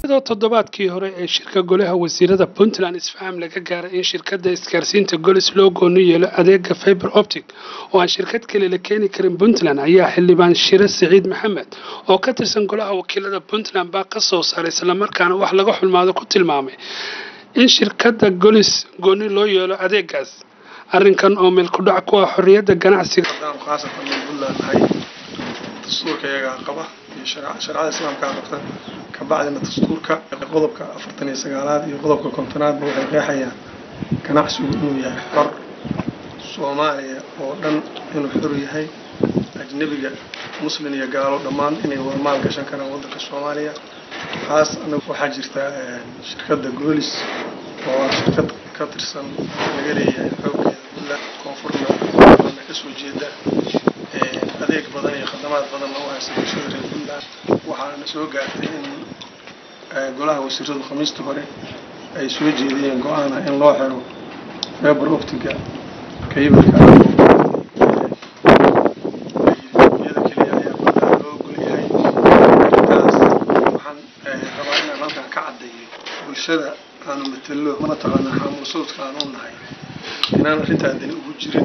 iyadoo toddobaadkii hore ee shirka golaha wasiirada puntland isfaham laga gaaray in shirkadda isgaarsiinta golis loo gooni yeelo adeega fiber optic oo aan shirkad kale la keeni karin puntland ayaa xildhibaan shire siciid maxamed oo ka tirsan golaha wakiilada puntland baa ka soo saaray islamarkaana wax laga xulmaado ku tilmaamay in shirkadda golis gooni loo yeelo adeegaas arrinkan oo meel ku dhac ku ah xorriyadda ganacsiga khaasatan min puntland nahay dastuurka iyagaa qaba iyo shareecada islaamkaa qabta kabacdina dastuurka qodobka afartan iyo sagaalaad iyo qodobka kontonaadba waxay qeexayaan ganacsigu inuu yahay xor soomaaliya oo dhan inuu xor yahay ajnebiga muslin iyo gaalo dhammaan inay wada maal gashan karaan waddanka soomaaliya taas anagu waxaa jirta shirkadda goolis oo ah shirkad ka tirsan laga leeyahay xooggeeda puntland koonfurna na kasoo jeeda adeeg badan iyo khadamaad badanna u haysa bulshada reer puntland waxaana soo gaartay in golaha wasiiradu khamiistii hore ay soo jeediyeen go-aan ah in loo xiro feber optiga kaybalka iyada keliya ayaa puntland loo golyahay arrintaas waxaan rabaa inaan halkan ka caddeeyo bulshada aanu matalo mataqaanaa xaamul sawdka aan u nahay inaan arrintaa dani ugu jirin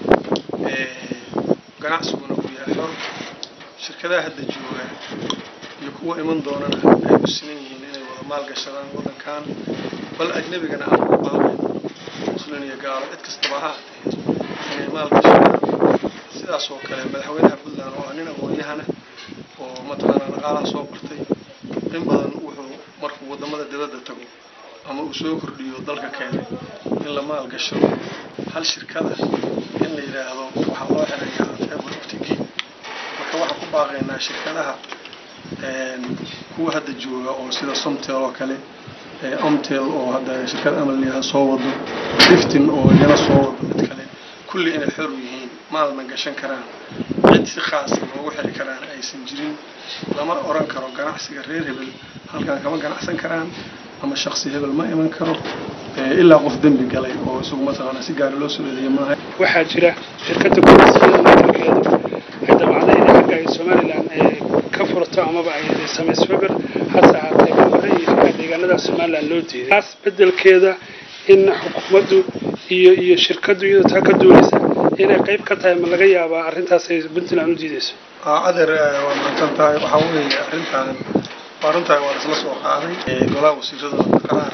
ganacsiguna uu yahay xor shirkadaha hadda jooga iyo kuwa iman doonana ay u sinan yihiin inay wada maal gashadaan waddankan bal ajnebigana aan ku baaqayn muslin iyo gaalo cid kastaba ha ahatee inay maal gashadaan sidaas oo kale madaxweynaha puntland oo ah nin aqoon-yahana oo mataqaanaa dhaqaalaha soo bartay in badan wuxuu markuu waddamada dibadda tago ama uu soo kordhiyo dalka keenay in la maal gashado hal shirkada in la yidhaahdo waxaa loo xirayaa feber optigi marka waxaan ku baaqaynaa shirkadaha kuwa hadda jooga oo sida somtel oo kale omtel oo hadda shirkad amal layaha soo wado liftin oo iyana soo wado mid kale kulli inay xor yihiin maalna gashan karaan cid si khaasa loogu xiri karaan aysan jirin lama oran karo ganacsiga reer hebel halkan kama ganacsan karaan ama shaksi hebel ma iman karo ilaa qof dembi galay oo isagu mataqaanaa si gaari loo soo eedeeya maaha waxaa jira shirkadda golisiyada matalkeedu ay damacday in xagga ay somalilan ka furto amaba ay samayso feber hase ahaatee hore iyo xagga deegaanada somalilan loo diiday taas bedelkeeda in xukuumaddu iyo iyo shirkaddu iyadoo taa ka duuleysa inay qayb ka tahay ma laga yaabaa arrintaas ay puntland u diideyso adeer waa mahadsan tahay waxaa weeye arrintan waa runtaa waa isla soo qaaday golaha wasiirada qaraar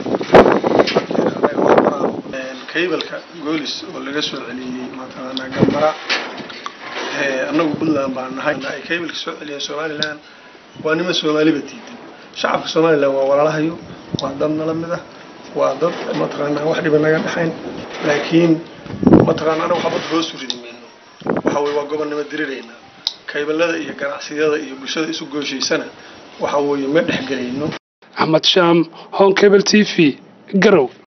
kaybalka goolis oo laga soo celiyey mataqaanaa gambara annagu puntland baan nahay ay kaybalka soo celiyeen somaliland waa nima soomaaliba diidan shacabka somaliland waa walaalahayo waa dad nala mid ah waa dad mataqaanaa wax dhiba naga dhexayn laakiin mataqaana anagu xabad hoosu ridi mayno waxa weye waa gobonnimo dirirayna kaybalada iyo ganacsiyada iyo bulshada isu gooshaysana waxa weeye ma dhexgelayno axmed shaam hon cable t v garow